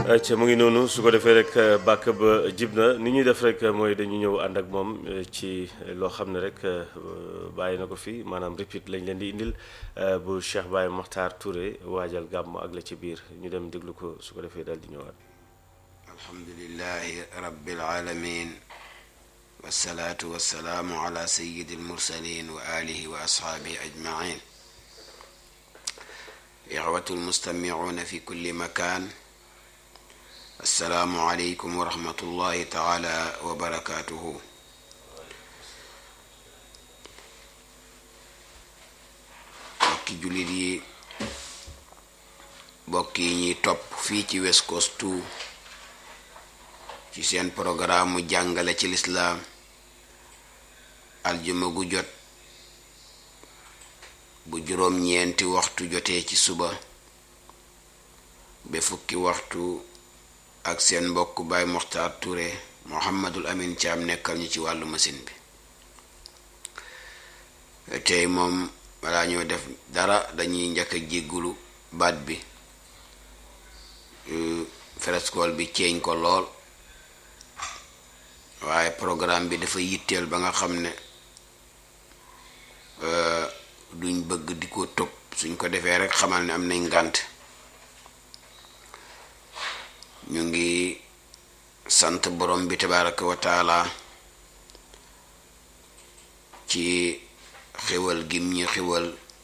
ca mu ngi noonu su ko defee rek bàkk ba jib na ni ñuy def rek mooy dañu ñëw ànd ak moom ci loo xam ne rek bàyyi na ko fi maanaam repeat lañ leen di indil bu Cheikh Baye Makhtar Touré waajal gàmm ak la ci biir ñu dem déglu ko su ko defee daal di ñëwaat alhamdulilahi rabbil alamin wasalaatu wasalaamu ala sayidi almursalin wa alihi wa ashaabihi ajmain ixwatu almustamicuuna fi kulli makaan assalaamu aleykum wa rahmatullahi taala wa barakaatuhu bokki jullit yi bokk yi ñuy topp fii ci West Coast 2 ci seen programme mu jàngale ci lislaam aljuma gu jot bu juróom-ñeenti waxtu jotee ci suba ba fukki waxtu ak seen mbokk Baay Moxtaar Touré Mohammadul Amin Caam nekkal ñu ci wàllu machine bi tey moom balaa ñoo def dara dañuy njëkk a jéggulu baat bi frescool bi ceeñ ko lool waaye programme bi dafa yitteel ba nga xam ne duñ bëgg di ko tëb suñ ko defee rek xamal ne am nañ ngànt ñu ngi sant borom bi tabaraka wa taala ci xewal gim ñu xewal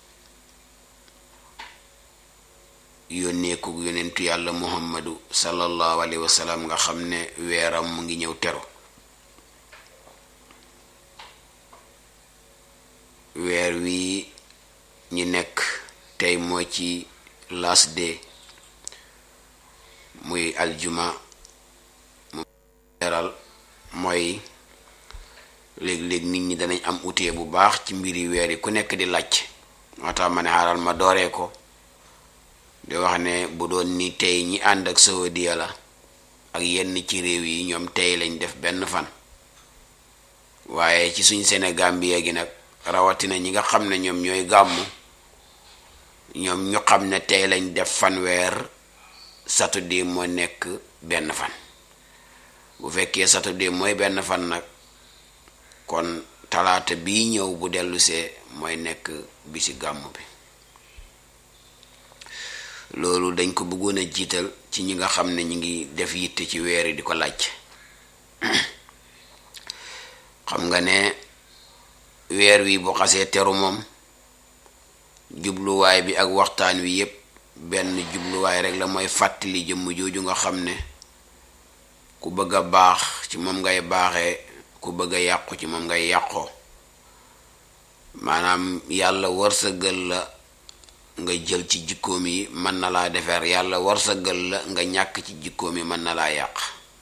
yónneeku yonentu yàlla muhammadu sallallahu alayhi wa sallam nga xam ne weeram mu ngi ñëw teru weer wi ñi nekk tey moo ci last day muy aljuma mu leeral mooy léeg-léeg nit ñi danañ am utee bu baax ci mbiri weer yi ku nekk di làcc moo tax ma ne xaaral ma dooree ko di wax ne bu doon ni tey ñi ànd ak Saudiya la ak yenn ci réew yi ñoom tey lañ def benn fan waaye ci suñ Sénégal bi gi nag rawatina ñi nga xam ne ñoom ñooy gàmmu ñoom ñu xam ne tey lañ def fanweer saturday moo nekk benn fan bu fekkee saturday mooy benn fan nag kon talaata bii ñëw bu dellusee mooy nekk bisi gàmmu bi loolu dañ ko bëggoon a jiital ci ñi nga xam ne ñi ngi def yitte ci weer yi di ko laaj xam nga ne weer wi bu xasee teru moom jubluwaay bi ak waxtaan wi yépp benn jubluwaay rek la mooy fàttali jëmm jooju nga xam ne ku bëgg a baax ci moom ngay baaxee ku bëgg a yàqu ci moom ngay yàqoo maanaam yàlla wërsëgal la nga jël ci jikkoom yi mën na laa defar yàlla wërsëgal la nga ñàkk ci jikkoom yi mën na laa yàq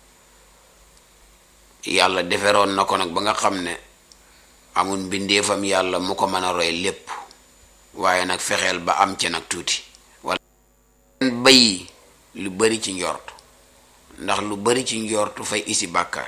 yàlla deferoon na ko nag ba nga xam ne amul mbindeefam yàlla mu ko mën a roy lépp waaye nag fexeel ba am ci nag tuuti wala bayi lu bari ci njort ndax lu bari ci njortu fay isi bàkkaar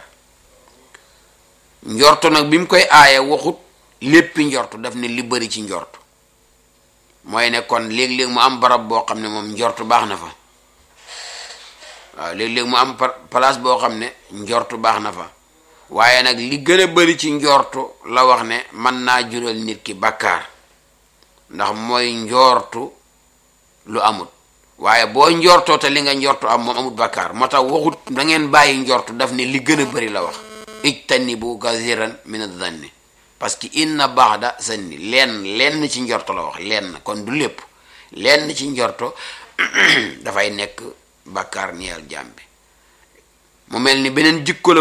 njortu nag bi mu koy aaye waxut léppi njortu daf ne li bari ci njortu mooy ne kon léeg-léeg mu am barab boo xam ne moom njortu baax na fa waaw léeg-léeg mu am place boo xam ne njortu baax na fa waaye nag li gën a bari ci njortu la wax ne mën naa jural nit ki bàkkaar ndax mooy njortu lu amut waaye boo njortoo te li nga njortu am moom amut bàkkaar moo tax waxut da ngeen bàyyi njortu daf ne li gën a bari la wax ijtanibu kathiran min adh-dhanni parce que inna ba'da zanni lenn lenn ci njorto la wax lenn kon du lépp lenn ci njorto dafay nekk bàkkaar ñeel jaam bi mu mel ni beneen jikko la